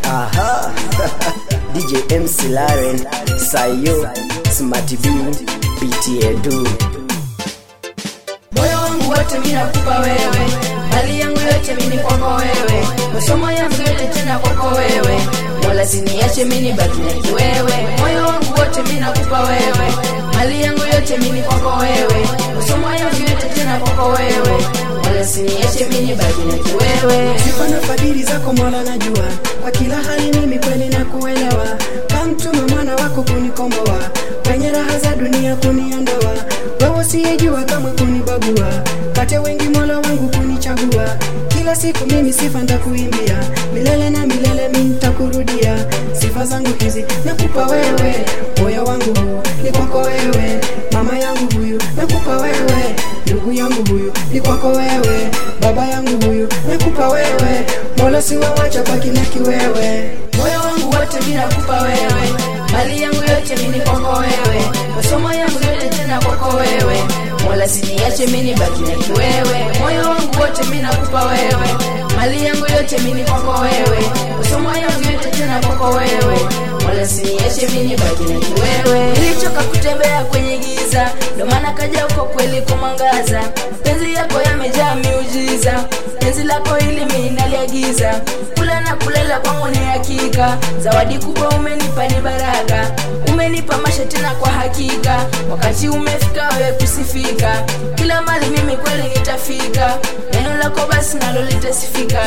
Aha. DJ MC Laren, Sayo, Smart B, PTA Du. moyo wangu wote mimi nakupa wewe, mali yangu yote mimi kwako wewe, masomo yangu yote tena kwako wewe, wala siniache mimi baki na wewe. Moyo wangu wote mimi nakupa wewe, mali yangu yote mimi kwako wewe, masomo yangu yote tena kwako wewe, wala siniache mimi baki na wewe. sifa na fadhili zako mola najua kwa kila hali mimi kweli na kuelewa kamtuma mwana wako kunikomboa kwenye raha za dunia kuniondoa wewe usiyejua kama kunibagua kate wengi mola wangu kunichagua kila siku mimi sifa ndakuimbia milele na milele mimi nitakurudia sifa zangu hizi nakupa wewe moyo wangu huu ni kwako wewe mama yangu huyu nakupa wewe ndugu yangu huyu ni kwako wewe baba yangu huyu nakupa wewe mola siwawacha baki na kiwewe moyo wangu wote mimi nakupa wewe, mali yangu yote mimi kwako wewe, masomo yangu yote tena kwako wewe, wala siniache mimi baki na kiwewe. Moyo wangu wote mimi nakupa wewe, mali yangu yote mimi kwako wewe, masomo yangu yote tena kwako wewe, wala siniache mimi baki na kiwewe. Nilichoka kutembea kwenye giza, ndo maana kaja uko kweli kumwangaza. Penzi yako yamejaa miujiza, penzi lako hili mimi naliagiza, kula na kulela kwangu ni hakika. Zawadi kubwa umenipa ni baraka, umenipa maisha tena kwa hakika. Wakati umefika wewe kusifika, kila mali mimi kweli nitafika, neno lako basi nalo litasifika.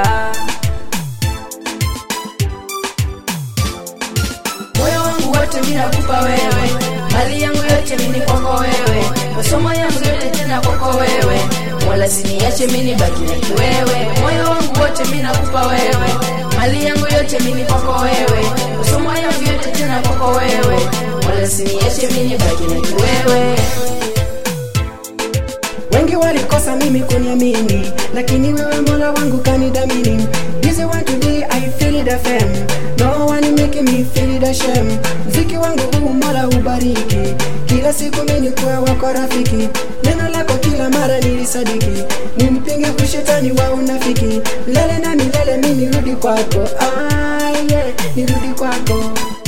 moyo wangu wote mimi nakupa wewe, mali yangu yote mimi kwako wewe, masomo yangu yote tena kwako wewe, wala siniache mimi baki na wewe. Moyo wangu wote mimi nakupa wewe, mali yangu yote mimi kwako wewe, masomo yangu yote tena kwako wewe, wala siniache mimi baki na wewe. wengi walikosa mimi kuniamini lakini wewe mola wangu kanidamini This is what today I feel the fame No one make me feel the shame Mziki wangu huu mola ubariki Kila siku mimi kuwa wako rafiki Neno lako kila mara nilisadiki Nimpinge kushetani wa unafiki Milele na milele mimi nirudi kwako ah, yeah, nirudi kwako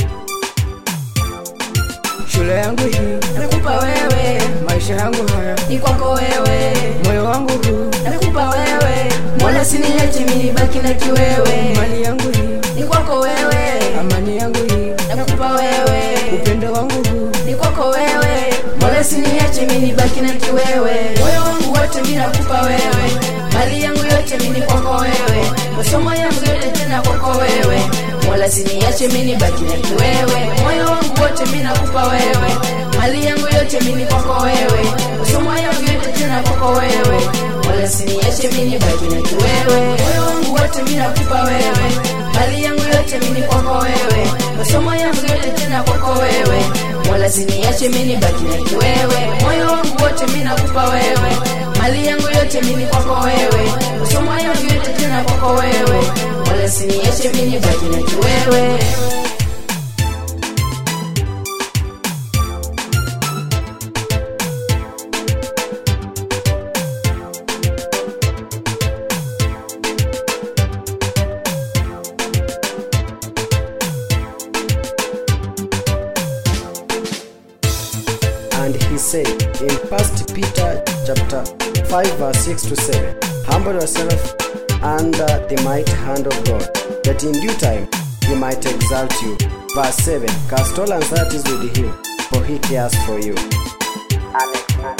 shule yangu hii Nakupa wewe, maisha yangu haya ni kwako wewe, moyo wangu huu nakupa wewe, wala siniache mimi baki na kiwewe, mali yangu hii ni kwako wewe, amani yangu hii nakupa wewe upendo wangu huu ni kwako wewe, wala siniache mimi baki na kiwewe. Moyo wangu wote mimi nakupa wewe, mali yangu yote mimi kwako wewe, masomo yangu yote tena kwako wewe, wala siniache mimi baki na kiwewe. Moyo wangu wote mimi nakupa wewe, mali yangu yote mimi kwako wewe, masomo yangu yote tena kwako wewe, wala siniache mimi baki na kiwewe. Moyo wangu wote mimi nakupa wewe, mali yangu yote mimi kwako wewe, masomo yangu yote tena kwako wewe, wala siniache mimi baki na kiwewe. Moyo wangu wote mimi nakupa wewe, mali yangu yote mimi kwako wewe, masomo yangu yote tena kwako wewe, wala siniache mimi baki na kiwewe. And he said in First Peter chapter 5 verse 6 to 7, Humble yourself under the mighty hand of God, that in due time he might exalt you. Verse 7, Cast all anxieties with him, for he cares for you. Amen.